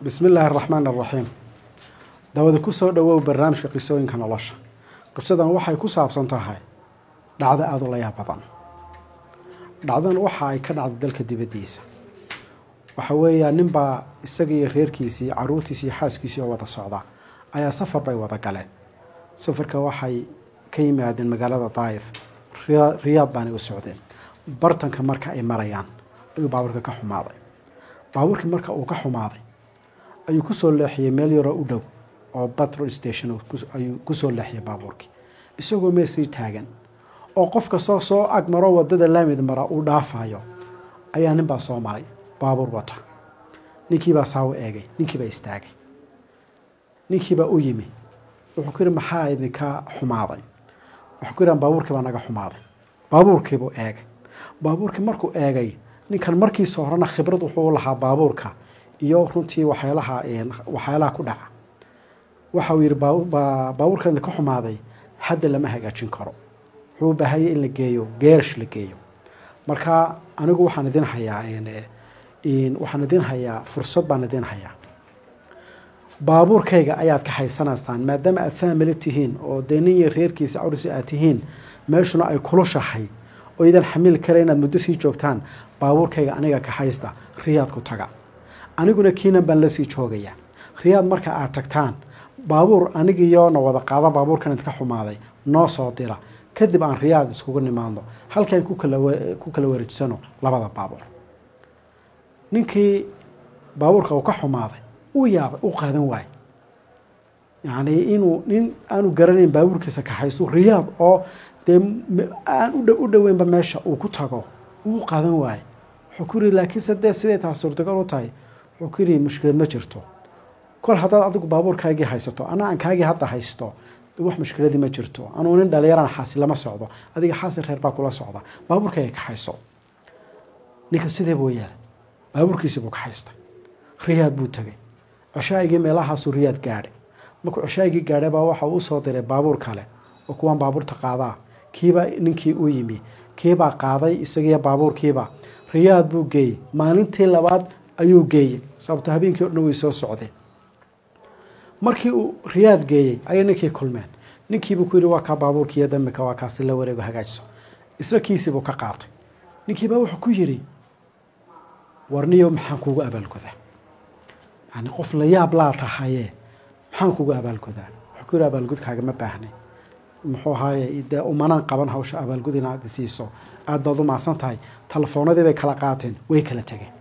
bismi illaahi araxmaan araxiim dawada ku soo dhowow barnaamijka qisooyinka nolosha qisadan waxay ku saabsan tahay dhacdo aada u layaab badan dhacdan waxa ay ka dhacday dalka dibaddiisa waxa weeyaa ninbaa isaga iyo reerkiisii caruurtiisi iyo xaaskiisii oo wada socda ayaa safar bay wada galeen safarka waxay ka yimaadeen magaalada daayif riyaad baanay u socdeen bartanka marka ay marayaan ayuu baabuurka ka xumaaday baabuurkii marka uu ka xumaaday ayuu kusoo leexiyey meel yaroo u dhow oo batrol station ayuu kusoo leexiyay baabuurkii isagoo meel sii taagan oo qof kastoo soo agmaro wadada laamid mara uu dhaafayo ayaa ninbaa soo maray baabuur wata ninkiibaa saawo eegay ninkiibaa istaagay ninkiibaa u yimi wuxuu ku yihi maxaa idinka xumaaday wuxuu ku yihan baabuurkii baa naga xumaaday baabuurkiibuu eegay baabuurkii markuu eegay ninkan markiisa horena khibrad wuxuu lahaa baabuurka iyo runtii waxyaalaha waxyaalaha ku dhaca waxa uu yihi baabuurka idinka xumaaday hadda lama hagaajin karo wuxuu u baahanya in la geeyo geerash la geeyo marka anigu waxaan idin hayaa waxaan idin hayaa fursad baan idin hayaa baabuurkayga ayaad ka haysanaysaan maadaama aad faamili tihiin oo dee nin iyo reerkiisa cawrisi aad tihiin meeshuna ay kulushahay oo idan xamili kara inaad muddo sii joogtaan baabuurkayga aniga ka haysta riyaad ku taga aniguna kiinan baan lasii joogaya riyaad marka aad tagtaan baabuur anigiiyoona wada qaada baabuurkan idinka xumaaday noo soo dira kadib aan riyaad iskugu nimaadno halkaan ku kala wareejisano labada baabuur ninkii baabuurka uu ka xumaaday uu yaabay u qaadan waayey yacni inuu nin aanu garanayn baabuurkiisa ka haysto riyaad oo dee aan u dhoweynba meesha uu ku tago uu qaadan waayey wuxuu ku yiri laakiinse dee siday taas suurtagal u tahay wuxuu ku yiri mushkilad ma jirto kol haddaad adigu baabuurkaagii haysato ana aan kaagii hadda haysto wax mushkiladii ma jirto anuu nin dhalinyarana xaasi lama socdo adiga xaasi reer baa kula socda baabuurkayga ka hayso ninka sidee buu yeelay baabuurkiisii buu ka haystay riyaad buu tegay ceshaagii meelahaasuu riyaad gaadhay markuu ceshaagii gaadhay baa waxa uu usoo diray baabuur kale oo kuwaan baabuurta qaadaa kiibaa ninkii u yimi kiibaa qaaday isagiiyo baabuurkiiba riyaad buu geeyey maalintii labaad ayuu geeyey sababto habeenkii o dhan way soo socdeen markii uu riyaad geeyey ayay ninkii kulmeen ninkiibuu ku yihi waa kaa baabuurkiiyo damika waa kaasi la wareego hagaajiso isla kiisiibuu ka qaatay ninkiibaa wuxuu ku yidhi warniyo maxaan kuugu abaalgudaa yani qof la yaab laa tahaye maxaan kuugu abaalgudaa wuxuu ku yihi abaalgudkaaga ma baahnay muxuu ahaaye dee umanaan qaban hawsha abaalgud inaad siiso aada baad u maadsan tahay telefoonadii bay kala qaateen way kala tegeen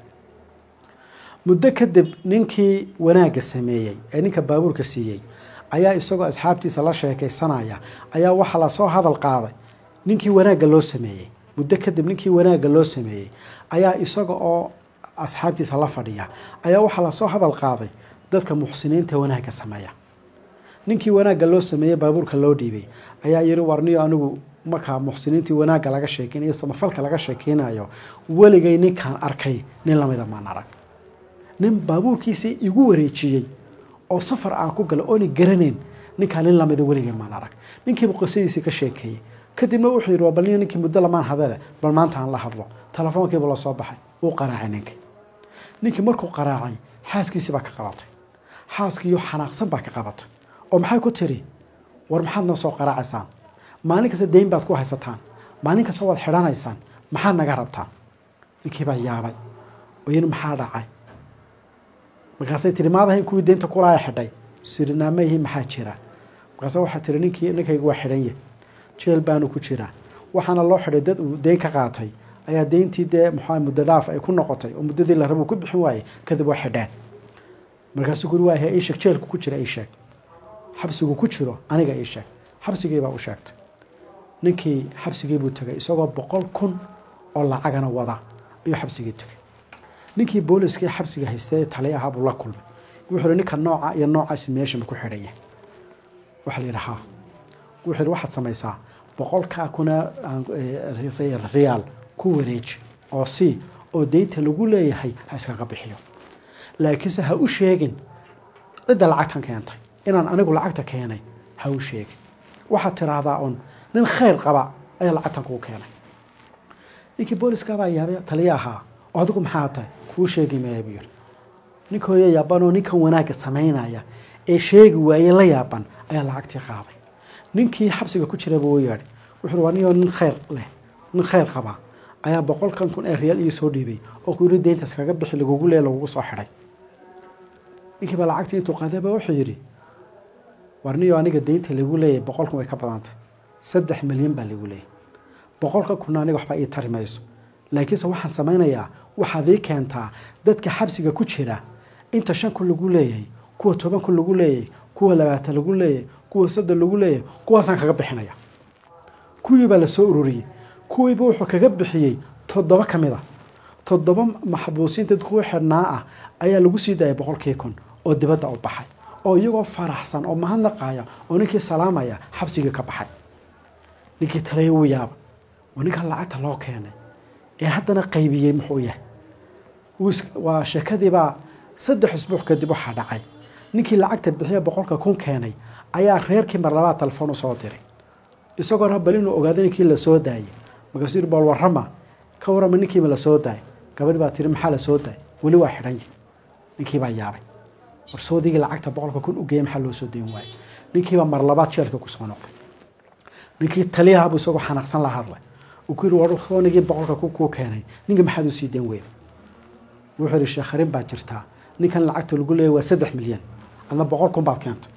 muddo kadib ninkii wanaagga sameeyey ee ninka baabuurka siiyey ayaa isagoo asxaabtiisa la sheekaysanaya ayaa waxaa lasoo hadal qaaday ninkii wanaagga loo sameeyey muddo kadib ninkii wanaagga loo sameeyey ayaa isaga oo asxaabtiisa la fadhiya ayaa waxaa lasoo hadal qaaday dadka muxsiniinta wanaagga sameeya ninkii wanaagga loo sameeyey baabuurka loo dhiibay ayaa yiri warniyo anigu markaa muxsiniintii wanaagga laga sheekeynayo samafalka laga sheekeynayo weligay ninkaan arkay nin lamida maan arag nin baabuurkiisii igu wareejiyey oo safar aan ku gala oona garanayn ninkaa nin lamida weligay maan arag ninkiibu qisadiisii ka sheekeeyey kadibna wuxuu yidhi bal ninkii muddo lamaan hadale bal maanta aan la hadlo telefoonkiibu la soo baxay wuu qaraacay ninkii ninkii markuu qaraacay xaaskiisii baa ka qabatay xaaskiiyo xanaaqsan baa ka qabatay oo maxay ku tiri war maxaad noo soo qaraacaysaan maalin kasta dayn baad ku haysataan maalin kasta waad xidhanaysaan maxaad naga rabtaan ninkii baa yaabay oo yini maxaa dhacay markaasay tiri maadahayn kuwii deynta kulaaya xidhay sirinaamayihi maxaa jira markaase waxaa tiri ninkii ninkaygu waa xidhanye jeel baanu ku jiraa waxaana loo xidhay dad uu deyn ka qaatay ayaa deyntii dee muxua muddo dhaaf ay ku noqotay oo muddadii la rabuu ku bixin waayey kadib waa xidheen markaasuu guri waa ii sheeg jeelku ku jira ii sheeg xabsigu ku jiro aniga ii sheeg xabsigiibaa u sheegtay ninkii xabsigiibuu tegay isagoo boqol kun oo lacagana wada ayuu xabsigii tegay ninkii booliskii xabsiga haystay tali ahaa buu la kulmay wuxuu yihi ninka nooca iyo noocaasi meeshama ku xidhan yahay waxaa la yidhi haa wuxuu yihi waxaad samaysaa boqolkaa kuna riyaal ku wareeji oo si oo deynta lagu leeyahay ha iskaga bixiyo laakiinse ha u sheegin cidda lacagtan keentay inaan anigu lacagta keenay ha u sheegin waxaad tiraahdaa un nin khayr qaba ayaa lacagtan kuu keenay ninkii booliskaabaa yaabay taliya ahaa oo adigu maxaa tahay kuu sheegi maaya buu yiri ninka hooyo yaaban oo ninkan wanaagga samaynaya ee sheegi waaye la yaaban ayaa lacagtii qaaday ninkii xabsiga ku jiraba u yeedhay wuxuu waa ninoo nin khayr leh nin khayr qabaa ayaa boqolkan kun ee riyaal ii soo dhiibay oo ku yiri deyntaas kaga bixi lagugu leey lagugu soo xidhay ninkii baa lacagtii intuu qaaday baa wuxuu yidhi war niyo aniga deynta lagu leeyahay boqolkan way ka badantay saddex milyan baa lagu leeyahay boqolka kunna aniga waxba ii tari mayso laakiinse waxaan samaynayaa waxaad ii keentaa dadka xabsiga ku jira inta shan kun lagu leeyahay kuwa toban kun lagu leeyahay kuwa labaatan lagu leeyahay kuwa soddon lagu leeyahay kuwaasaan kaga bixinaya kuwii baa lasoo ururiyey kuwiiba wuxuu kaga bixiyey toddoba ka mid a toddoba maxbuusiinta kuwa xidhnaa ah ayaa lagu sii daayay boqolkii kun oo dibadda u baxay oo iyagoo faraxsan oo mahadnaqaya oo ninkii salaamaya xabsigii ka baxay ninkii talaya wuu yaaba oo ninkan lacagta loo keenay ee haddana qaybiyey muxuu yahay waa sheekadiibaa saddex usbuuc kadib waxaa dhacay ninkii lacagta bixiya boqolka kun keenay ayaa reerkii mar labaad telefoon usoo diray isagoo rabal inuu ogaado ninkii lasoo daayay markaasuu yiri bal warrama ka warrama ninkiiba lasoo daayay gabadhi baa tiri maxaa lasoo daayay weli waa xidhan yihi ninkii baa yaabay warsoodigii lacagta boqolka kun u geeyay maxaa loo soo dayn waayay ninkiibaa mar labaad jeelka kusoo noqday ninkii taliyahaabuu isagoo xanaaqsan la hadlay uu ku yiri warsoonigii boqolka kun kuu keenay ninka maxaad u sii dayn weyda wuxuu yihi sheekharin baa jirtaa ninkan lacagta lagu leeyay waa saddex milyan adna boqol kun baad keentay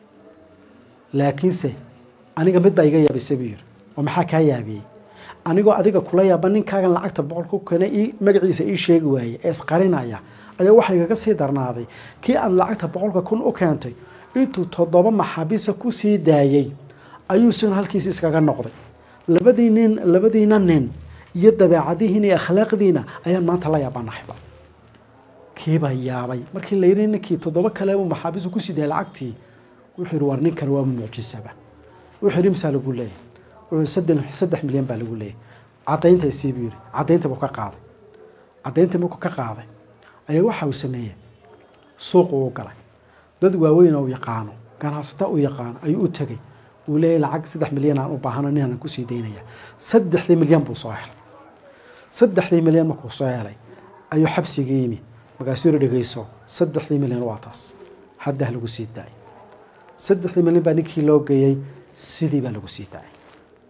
laakiinse aniga mid baa iga yaabisay buu yiri oo maxaa kaa yaabiyey anigoo adiga kula yaaba ninkaagan lacagta boqol ku keenay ii magaciisa ii sheegi waayey ee isqarinaya ayaa waxa igaga sii darnaaday kii aad lacagta boqolka kun u keentay intuu toddoba maxaabiisa ku sii daayey ayuu sina halkiisi iskaga noqday labadii nin labadiina nin iyo dabeecadihiina iyo akhlaaqdiina ayaan maanta la yaabanaxayba kiibaa yaabay markii la yidhi ninkii toddoba kale uu maxaabiisu ku sii daayay lacagtii wuxuu yidhi war ninkan waa mucjisaba wuxuu yidhi imsaa lagu leeyahay wuxuu saddex saddex milyan baa lagu leeyahay caddaynta isii buu yidhi caddaynta buu ka qaaday caddaynta markuu ka qaaday ayaa waxa uu sameeyey suuqu u galay dad waaweyn oo u yaqaano ganacsata u yaqaano ayuu u tegey uu leeyahy lacag saddex milyan aan u baahano ninaan kusii daynaya saddexdii milyan buu soo helay saddexdii milyan markuu soo helay ayuu xabsiga yimi markaasuu yiri dhegeyso saddexdii milyan waa taas haddah lagu sii daayay saddexdii milyan baa ninkii loo geeyey sidii baa lagu sii daayay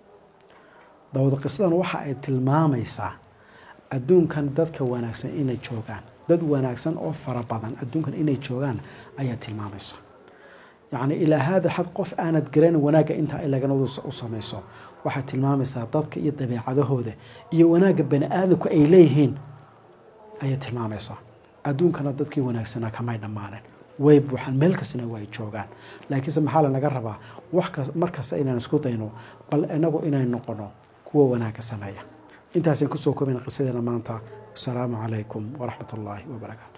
dawada qisadan waxa ay tilmaamaysaa adduunkan dadka wanaagsan inay joogaan dad wanaagsan oo fara badan adduunkan inay joogaan ayaa tilmaamaysa yacni ilaa haada xad qof aanad garanin wanaagga intaa ilagana u samayso waxaad tilmaamaysaa dadka iyo dabeecadahooda iyo wanaagga bani aadamku ay leeyihiin ayay tilmaamaysaa adduunkana dadkii wanaagsanaa kamay dhammaanin way buuxaan meel kastana waa ay joogaan laakiinse maxaa lanaga rabaa wax markasta inaan isku dayno bal inagu inay noqono kuwa wanaagga sameeya intaasaan kusoo koobana qisadeena maanta asalaamu calaykum waraxmat ullaahi wabarakaatu